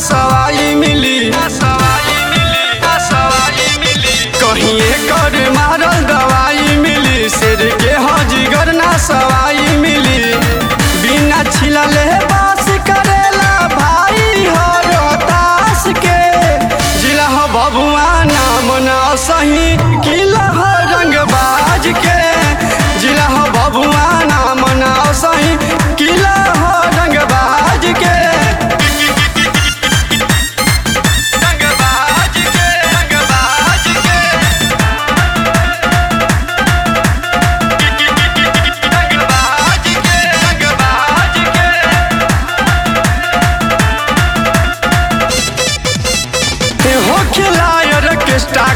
सवाई मिली सवाई मिली सवाई मिली कहीं कर मारल दवाई मिली शेर के हजीगर ना सवाई मिली बिना छिलले बास करेला भाई हो रोहतास के जिला हो बबुआ नाम ना सही किला हो रंगबाज के जिला हो बबुआ नाम ना सही किला हो रंगबाज के रंगबाज के रंगबाज के रंगबाज के रंगबाज के हो खिलायर के स्टार